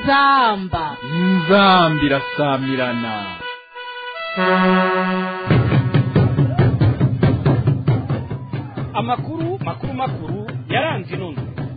inzamba inzambi irasamirana amakuru makuru makuru yaranze inono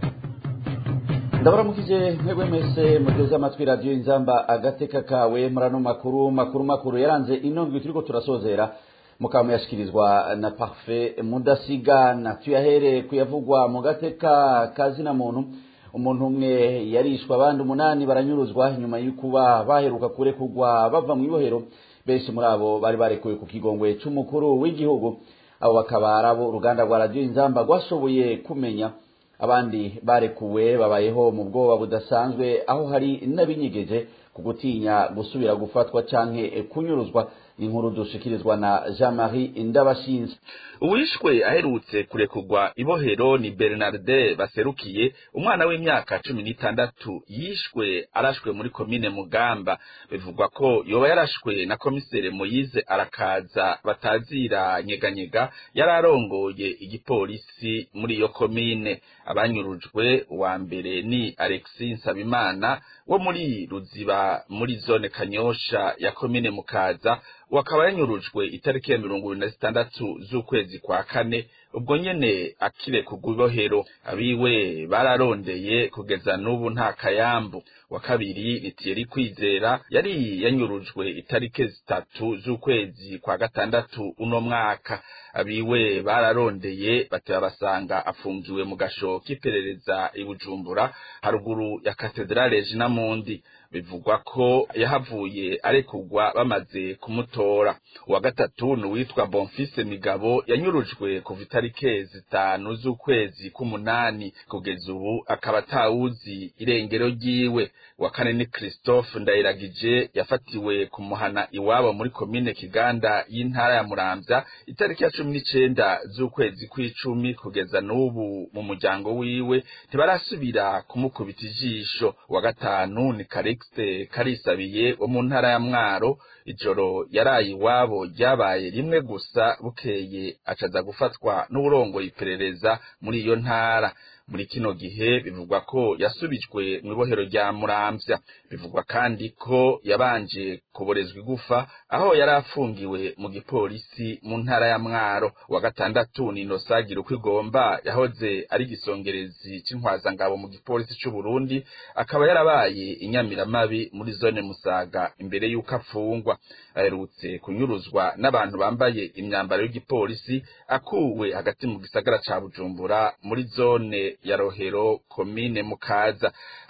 ndabaramukije mwebwe mwese muteze amatwi radiyo inzamba agateka kawe murano makuru makuru makuru yaranze inondwi turiko turasozera mukaba muyashikirizwa na parfait mudasigana tuyahere kuyavugwa mu gateka kazina muntu umuntu umwe yarishwa abandi umunani baranyuruzwa nyuma y'ukuba baheruka kurekurwa bava mu ibohero benshi muri abo bari barekuwe ku kigongwe c'umukuru w'igihugu abo bakaba ari abo uruganda rwa radiyo inzamba rwashoboye kumenya abandi barekuwe babayeho mu bwoba budasanzwe aho hari n'abinyigeje ku gutinya gusubira gufatwa canke kunyuruzwa inkuru dushikirizwa na jean marie ndabashinze uwishwe aherutse kurekurwa ibohero ni bernarde baserukiye umwana w'imyaka cumi n'itandatu yishwe arashwe muri komine mugamba bivugwa ko yoba yarashwe na komisere moyize arakaza batazira nyeganyega yari arongoye igipolisi muri iyo komine abanyurujwe uwa mbere ni alexi nsabimana wo muri ruziba muri zone kanyosha ya komine mukaza wakaba yanyurujwe itariki ya mirongo ibiri na zitandatu z'ukwezi kwa kane ubwo nyene akirekurwa ibohero abiwe bararondeye kugeza n'ubu nta kayambu wa kabiri ni Thierry Kwizera yari yanyurujwe itariki zitatu z'ukwezi kwa gatandatu uno mwaka abiwe bararondeye bateba basanga afungiwe mu gasho k'iperereza i Bujumbura haruguru ya katedrale Jinamundi bivugwa ko yahavuye arekurwa bamaze kumutora uwa gatatu ni uwitwa Bonfise Migabo yanyurujwe kuva itariki zitanu z'ukwezi k'umunani kugeza ubu akaba atawuzi irengero ryiwe wa kane ni Christophe Ndayiragije yafatiwe kumuhana iwabo muri komine Kiganda y'intara ya Muramvya itariki ya cumi n'icenda z'ukwezi kw'icumi kugeza n'ubu mu muryango wiwe ntibarasubira kumukubita ijisho wa gatanu ni Karixte Karisabiye wo mu ntara ya Mwaro ijoro yaraye iwabo ryabaye rimwe gusa bukeye acaza gufatwa n'uburongoye iperereza muri iyo ntara muri kino gihe bivugwa ko yasubijwe mu ibohero rya muramvya bivugwa kandi ko yabanje kuborezwa igufa aho yari afungiwe mu gipolisi mu ntara ya mwaro wa gatandatu ni inosagira uko igomba yahoze ari igisongerezi c'intwazangabo mu gipolisi c'uburundi akaba yarabaye inyamiramabi muri zone musaga imbere y'uko afungwa aherutse kunyuruzwa n'abantu bambaye imyambaro y'igipolisi akuwe hagati mu gisagara ca bujumbura muri zone ya rohero komine mukaza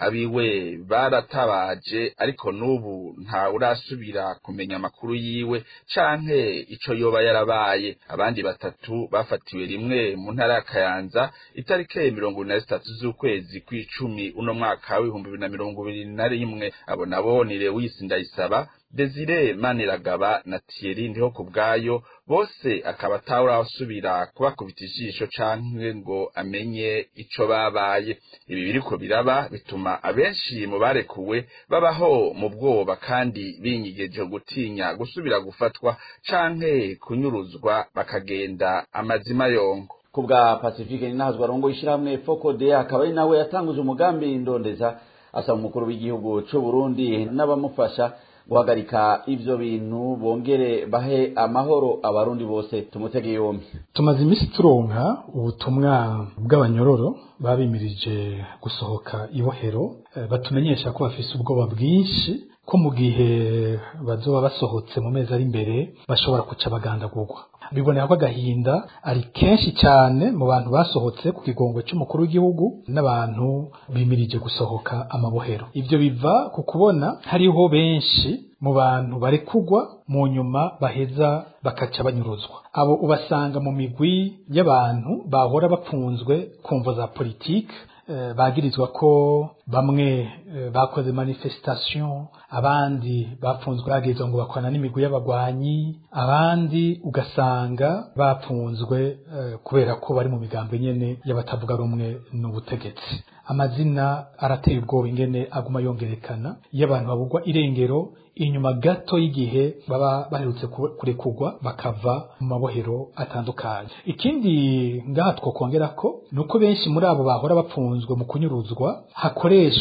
abiwe baratabaje ariko n'ubu nta urasubira kumenya amakuru yiwe canke ico yoba yarabaye abandi batatu bafatiwe rimwe mu ntara ya kayanza itariki mirongo ibiri na zitatu z'ukwezi kw'icumi uno mwaka w'ibihumbi bibiri na mirongo ibiri na rimwe abo nabo ni lewisi ndayisaba Desire Maniragaba na Thierry ndiho kubwayo bose akaba atawurasubira kubakubita ijisho canke ngo amenye ico babaye ibi biriko biraba bituma abenshi mu barekuwe babaho mu bwoba kandi binyigeje gutinya gusubira gufatwa canke kunyuruzwa bakagenda amazima yongo kubwa pacifique ninahazwa arongo ishyirahamwe fokode akaba ari nawe yatanguje umugambi ndondeza asaba umukuru w'igihugu c'u Burundi n'abamufasha guhagarika ivyo bintu bongere bahe amahoro abarundi bose tumutege yombi tumaze iminsi turonka ubutumwa bw'abanyororo babimirije gusohoka ibohero batumenyesha ko bafise ubwoba bwinshi ko mu gihe bazoba basohotse mu mezi ari imbere bashobora kuca bagandagurwa biboneka ko agahinda ari kenshi cyane mu bantu basohotse ku kigongo cy'umukuru w'igihugu n'abantu bimirije gusohoka amabohero ibyo biva ku kubona hariho benshi mu bantu barekugwa mu nyuma baheza bakaca banyuruzwa abo ubasanga mu migwi y'abantu bahora bapfunzwe kumvo za politike bagirizwa ko bamwe bakoze manifestation abandi bapfunzwe bagirizwa ngo bakorana n'imigwi y'abagwanyi abandi ugasanga bapfunzwe kubera ko bari mu migambo nyene y'abatavuga rumwe n'ubutegetsi amazina arateye ubwoba ingene aguma yongerekana iyo abantu babugwa irengero inyuma gato y'igihe baba baherutse kurekurwa bakava mu mabohero atandukanye ikindi ngaha twokongera ko ni uko benshi muri abo bahora bapfunzwe mu kunyuruzwa hakoreshwa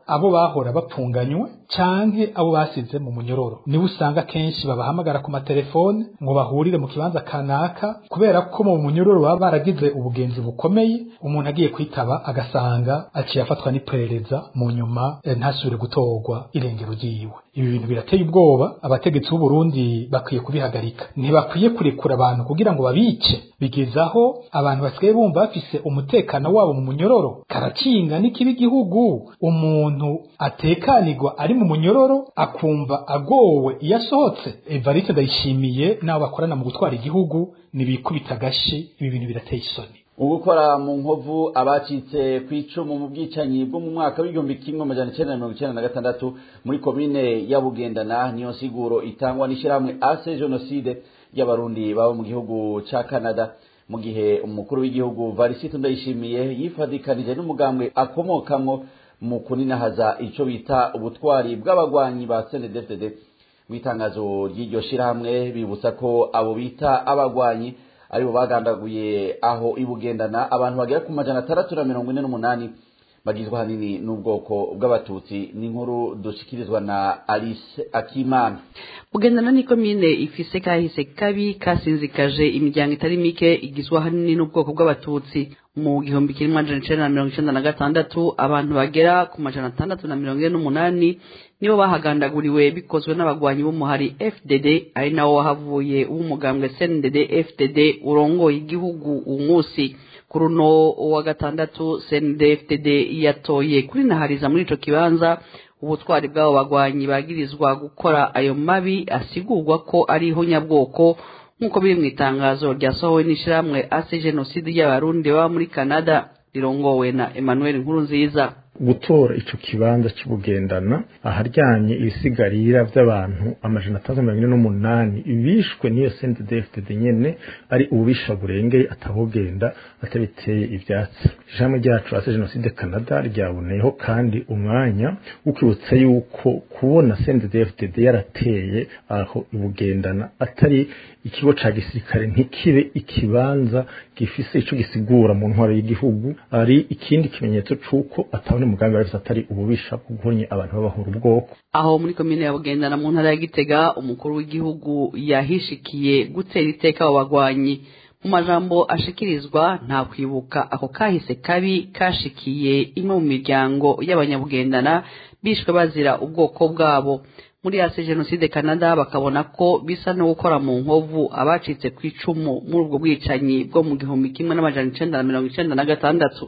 abo bahora bapfunganywe canke abo basize mu munyororo niwe usanga kenshi babahamagara ku matelefone ngo bahurire mu kibanza kanaka kubera ko mu munyororo baba baragize ubugenzi bukomeye umuntu agiye kwitaba agasanga aciye afatwa n'iperereza mu nyuma eh, ntasubire gutorwa irengero ryiwe ibi bintu birateye ubwoba abategetsi b'u Burundi bakwiye kubihagarika ntibakwiye kurekura abantu kugira ngo babice bigezaho abantu basigaye bumva bafise umutekano wabo mu munyororo karakinga n'ikibi igihugu umuntu atekanirwa ari mu munyororo akumva agowe iyo asohotse Evariste ndayishimiye n'abo bakorana mu gutwara igihugu nibikubita agashi ibi bintu birateye isoni ugukora mu nkovu abacitse ku icumu mu bwicanyi bwo mu mwaka w'igihumbi kimwe amajana icenda na mirongo icenda na gatandatu muri komine ya bugendana niyo nsiguro itangwa n'ishyirahamwe ase jenoside y'abarundi baba mu gihugu ca canada mu gihe umukuru w'igihugu varisito ndayishimiye yifadikanije n'umugambwe akomokamwo mu kuninahaza ico bita ubutwari bw'abagwanyi ba cndfdd mu itangazo ry'iryo shirahamwe bibutsa ko abo bita abagwanyi aribo bagandaguye aho ibugendana abantu bagera ku majana atandatu na mirongo ine n'umunani bagizwe ahanini n'ubwoko bw'abatutsi n'inkuru dushikirizwa na alice akimana bugendana ni komine ifise kahise kabi kasinzikaje imiryango itari mike igizwe ahanini n'ubwoko bw'abatutsi mu gihumbi kimwe amajana icenda na mirongo icenda na gatandatu abantu bagera ku majana atandatu na mirongo ine n'umunani nibo bahagandaguriwe bikozwe n'abagwanyi b'umuhari fdd ari nawo wahavuye w'umugambwe cndd fdd urongoye igihugu uwu munsi kuri uno wa gatandatu cndd fdd yatoye kuri nahariza muri ico kibanza ubutwari bw'abo bagwanyi bagirizwa gukora ayo mabi asigurwa ko ari ihonyabwoko nk'uko biri mu itangazo ryasohowe n'ishyirahamwe ase jenoside y'abarundi baba muri canada rirongowe na emmanuel nkurunziza gutora ico kibanza cy'ubugendana aharyanye ibisigarira by'abantu amajana atandatu mirongo ine n'umunani bishwe n'iyo CNDD-FDD nyene ari ububisha burengeye atabugenda atabiteye ivyatsi ijambo ryacu ase jenoside canada ryaboneyeho kandi umwanya wo kwibutsa yuko kubona CNDD-FDD yarateye aho ibugendana atari ikigo ca gisirikare ntikibe ikibanza gifise ico gisigura mu ntwaro y'igihugu ari ikindi kimenyetso c'uko atabone umugambi wari atari ububisha bwo guhonye abantu babahura ubwoko aho muri komine ya bugendana mu ntara ya gitega umukuru w'igihugu yahishikiye gutera iteka abo bagwanyi mu majambo ashikirizwa nta kwibuka ako kahise kabi kashikiye imwe mu miryango y'abanyabugendana bishwe bazira ubwoko bwabo muri ase jenoside canada bakabona ko bisa no gukora mu nkovu abacitse ku icumu muri ubwo bwicanyi bwo mu gihumbi kimwe n'amajana icenda na mirongo icenda na gatandatu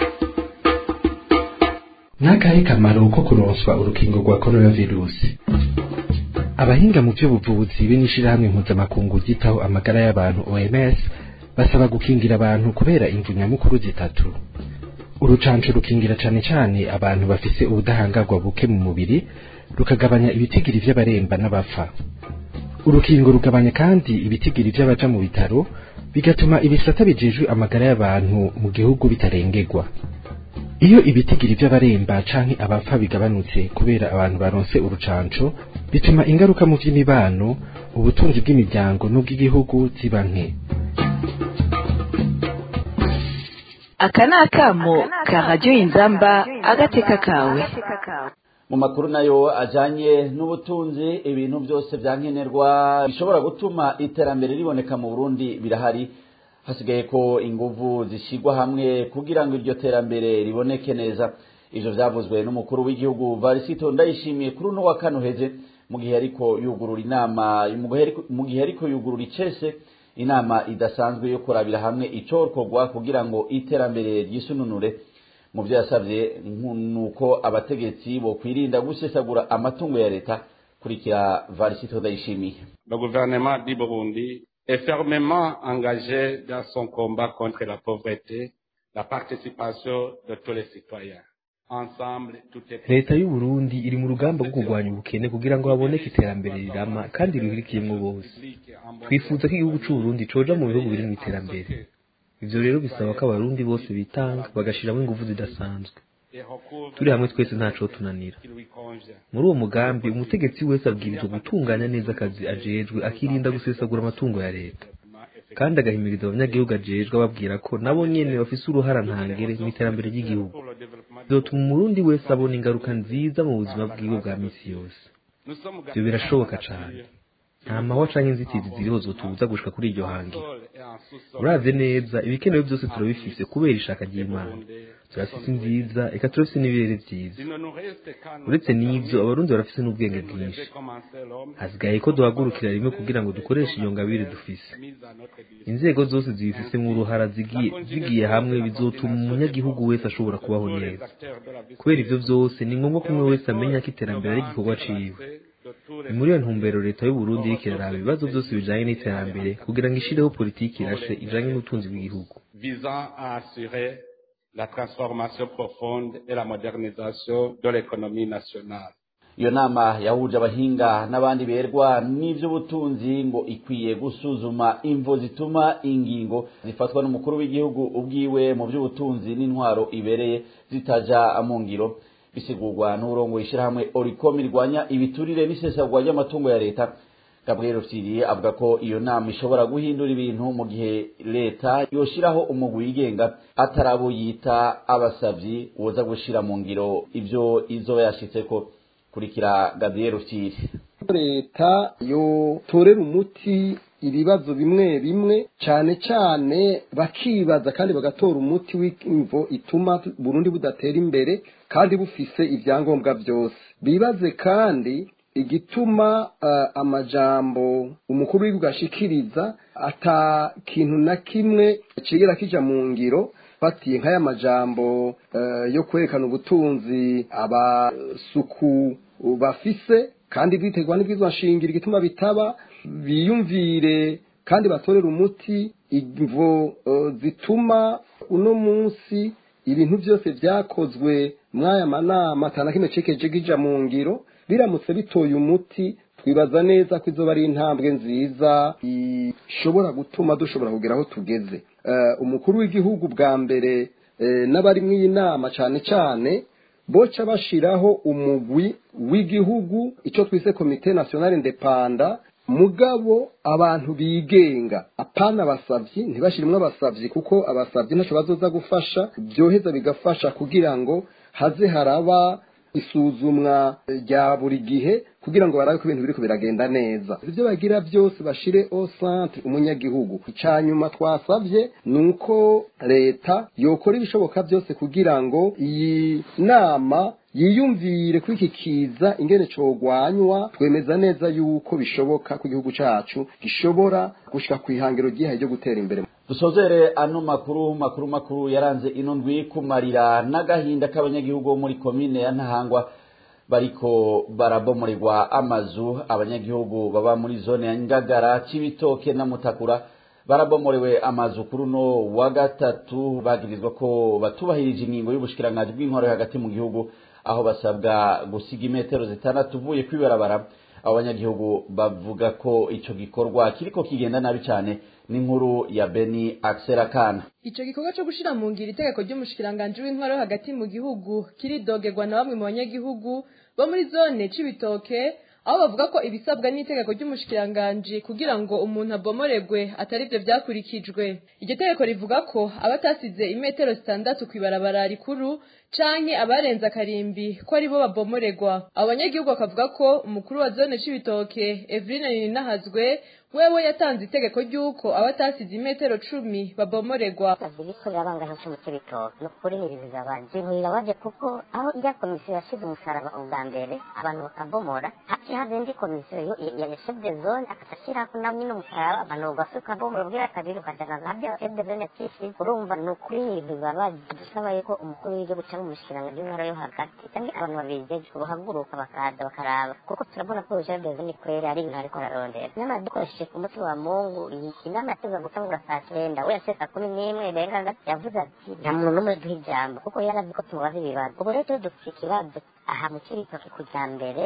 n'akahe kamaro ko kuronswa urukingo rwa coronavirusi abahinga mu by'ubuvuzi be n'ishirahamwe mpuzamakungu ryitaho amagara y'abantu oms basaba gukingira abantu kubera imvu nyamukuru zitatu urucanco rukingira cane cane abantu bafise ubudahangarwa buke mu mubiri rukagabanya ibitigiri vy'abaremba n'abapfa urukingo rugabanya kandi ibitigiri vy'abaja mu bitaro bigatuma ibisata bijejwe amagara y'abantu mu gihugu bitarengerwa iyo ibitigiri vy'abaremba canke abapfa bigabanutse kubera abantu baronse urucanco bituma ingaruka mu vy'imibano ubutunzi bw'imiryango n'ubw'igihugu ziba nke aka ni akamo ka radiyo inzamba agateka kawe mu makuru nayo ajanye n'ubutunzi ibintu byose byankenerwa bishobora gutuma iterambere riboneka mu burundi birahari hasigaye ko inguvu zishyirwa hamwe kugira ngo iryo terambere riboneke neza ivyo vyavuzwe n'umukuru w'igihugu varisito ndayishimiye kuri uno wa kane uheze mu gihe ariko yugurura inama mu gihe ariko yugurura icese inama idasanzwe yo kurabira hamwe icokorwa kugira ngo iterambere ryisununure mu byo yasabye nuko abategetsi bo kwirinda gusesagura amatungo ya leta kurikira varisito ndayishimiye Le gouvernement du Burundi est fermement engagé dans son combat contre la pauvreté, la participation de tous les citoyens. Ensemble, tout est leta y'u Burundi iri mu rugamba rwo kurwanya ubukene kugira ngo haboneke iterambere rirama kandi rihurikiyemo bose twifuza ko igihugu c'u Burundi coja mu bihugu biri mu iterambere ivyo rero bisaba ko abarundi bose bitanga bagashiramo ingufu zidasanzwe turi hamwe twese ntaco tunanira muri uwo mugambi umutegetsi wese abwirizwa gutunganya neza akazi ajejwe akirinda gusesagura amatungo ya leta kandi agahimiriza abanyagihugu ajejwe ababwira ko nabo nyene bafise uruhara ntangere mu iterambere ry'igihugu bizotuma umurundi wese abona ingaruka nziza mu buzima bwiwe bwa misi yose ivyo birashoboka cane nta mahwa canke inzitizi ziriho zotubuza gushika kuri iryo hangiro uravye neza ibikenewe vyose turabifise kubera ishaka ry'imana turafise nziza eka turafise n'ibirere vyiza uretse n'ivyo abarundi barafise n'ubwenge bwinshi hasigaye ko duhagurukira rimwe kugira ngo dukoreshe iyo ngabire dufise inzego zose zibifisemwo uruhara zigiye zigiye hamwe bizotuma umunyagihugu wese ashobora kubaho neza kubera ivyo vyose ni ngombwa ko umwe wese amenya ko iterambere ari igikorwa ciwe ni muri iyo ntumbero leta y'uburundi iriko iraraba ibibazo byose bijanye n'iterambere kugira ngo ishireho politiki irashe ijanye n'ubutunzi bw'igihugu visant à assurer la transformation profonde et la modernisation de l'économie nationale. iyo nama yahuje abahinga n'abandi berwa n'ivy'ubutunzi ngo ikwiye gusuzuma imvo zituma ingingo zifatwa n'umukuru w'igihugu ubwiwe mu vy'ubutunzi n'intwaro ibereye zitaja mu ngiro bisigurwa n'uburongo ishirahamwe oricom irwanya ibiturire n'isesagwa ry'amatungo ya leta gabriel rufyiriye avuga ko iyo nama ishobora guhindura ibintu mu gihe leta yoshiraho umugwi wigenga atarabo yita abasavyi woza gushira mu ngiro ivyo izoba yashitseko kurikira gabriel rufyiri leta yotorera umuti ibibazo bimwe bimwe cyane cyane bakibaza kandi bagatora umuti w'imvo ituma burundi budatera imbere kandi bufise ibyangombwa byose bibaze kandi igituma uh, amajambo umukuru w'igihugu ashikiriza ata kintu na kimwe kigera kija mu ngiro fatiye nk'aya majambo uh, yo kwerekana ubutunzi abasuku bafise kandi biterwa n'ibwizwa nshingiro igituma bitaba biyumvire kandi batorera umuti imvo uh, zituma uno munsi ibintu byose byakozwe mw'aya manama atana kimwe cekeje gija mu ngiro biramutse bitoye umuti twibaza neza ko izoba ari intambwe nziza ishobora gutuma dushobora kugera aho tugeze uh, umukuru w'igihugu bwa mbere uh, n'abari mw'iyi nama cane cane boca bashiraho umugwi w'igihugu ico twise komite nationale indepanda mugabo abantu bigenga apana abasavyi ntibashirimwo abasavyi kuko abasavyi ntaco bazoza gufasha byoheza bigafasha kugira ngo haze haraba isuzumwa rya buri gihe kugira ngo barabe ko ibintu biriko biragenda neza ivyo bagira byose bashire au centre umunyagihugu icanyuma twasavye nuko leta yokora ibishoboka byose kugira ngo iyi nama yiyumvire kuri iki kiza ingene cogwanywa twemeza neza yuko bishoboka ko igihugu cacu gishobora gushika ku ihangiro ryihaye ryo gutera imbere dusozere ano makuru makuru makuru yaranze ino ndwi kumarira n'agahinda k'abanyagihugu bo muri komine ya ntahangwa bariko barabomoregwa amazu abanyagihugu baba muri zone ya ngagara cibitoke na mutakura barabomorewe amazu kuri uno wa gatatu bagirizwa ko batubahirije ingingo y'ubushikiranganji bw'intwaro hagati mu gihugu aho basabwa gusiga imetero zitandatu uvuye kwibarabara abo banyagihugu bavuga ko ico gikorwa kiriko kigenda nabi cane n'inkuru ya Beni Axel Kana Ico gikorwa cyo gushira mu ngiro itegeko ry'umushikiranganje w'intwaro hagati mu gihugu kiridogerwa na bamwe mu banyagihugu bo muri zone c'ibitoke aho bavuga ko ibisabwa n'itegeko ry'umushikiranganje kugira ngo umuntu abomoregwe atari byo byakurikijwe iryo tegeko rivuga ko abatasize imetero zitandatu kwibarabara rikuru canke abarenze akarimbi ko ari bo babomoregwa abo banyagihugu bakavuga ko umukuru wa zone c'ibitoke Eveline Ninahazwe wewe yatanze itegeko ry'uko abatasize imetero cumi babomoregwa biriko birabangaje cyo mu c'ibitoke no kurihiriza abantu ibintu birabaje kuko aho ijya komisiyo yashize umusaraba ubwa mbere abantu bakabomora haciye haza indi komisiyo ya chef de zone akashyiraho na nyine umusaraba abantu bagasuka bomora ubwira kabiri ukajana nabyo chef de zone kishi urumva ni ukuri ibintu bibabaje dusaba yuko umukuru w'igihugu cyangwa umushyikiranganje w'intara yo hagati cyangwa abantu babijeje bahaguruka bakaza bakaraba kuko turabona ko chef de zone kwere ari ibintu ariko ararondera nyamara dukoresheje ku munsi wa mungu iyi inama yateza gutangura saa cyenda we yashe saa kumi n'imwe renga yavuze ati nta muntu n'umwe duha ijambo kuko yarazi ko tumubaza ibibazo ubu rero iyo dufite ikibazo aha mu kiritoki kujya mbere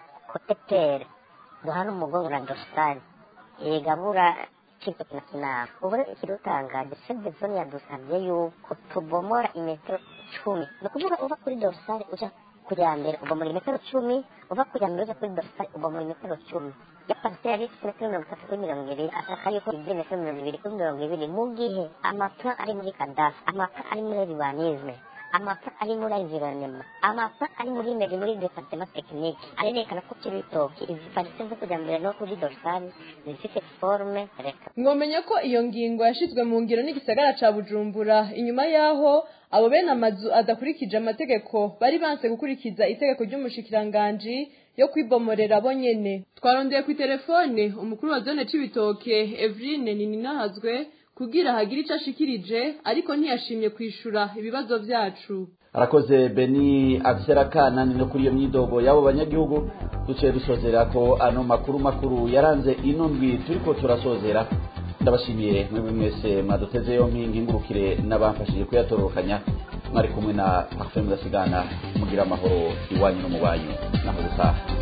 kotetere duhana umugongo na dositani yegabura kiritoki na kinama ubu rero ikidutangaje seve zone yadusabye yuko tubomora imetero cumi ni ukuvuga uva kuri dositani uja kujya mbere ubomora imetero cumi uva kujya mbere uje kuri dosari ubomora imetero cumi iyo pariseri ifite metero mirongo itatu kuri mirongo ibiri ashaka yuko igira metero mirongo ibiri kuri mirongo ibiri mu gihe amapfa ari muri kadasi amapfa ari muri ribanizme amapfa ari muri environnement amapfa ari muri meri muri departement tekinike arerekana ko cy'ibitoki izi parise zo kujya mbere no kuri dorsali zifite forme reka mwomenya ko iyo ngingo yashizwe mu ngiro n'igisagara ca bujumbura inyuma y'aho abo bene amazu adakurikije amategeko bari banse gukurikiza itegeko ry'umushikiranganji yo kwibomorera bo nyene twarondeye ku telefone umukuru wa zone c'ibitoke Evrine Nininahazwe kugira hagire ico ashikirije ariko ntiyashimye kwishura ibibazo vyacu arakoze beni abiserakana ni no kuri iyo myidogo y'abo banyagihugu duciye dusozera ko ano makuru makuru yaranze ino ndwi turiko turasozera ndabashimiye mwebwe mwese mwaduteze yompi ngingurukire n'abamfashije kuyatororokanya mwari kumwe na parfum mudasigana mugira amahoro iwanyu no mu banyu naho gutaha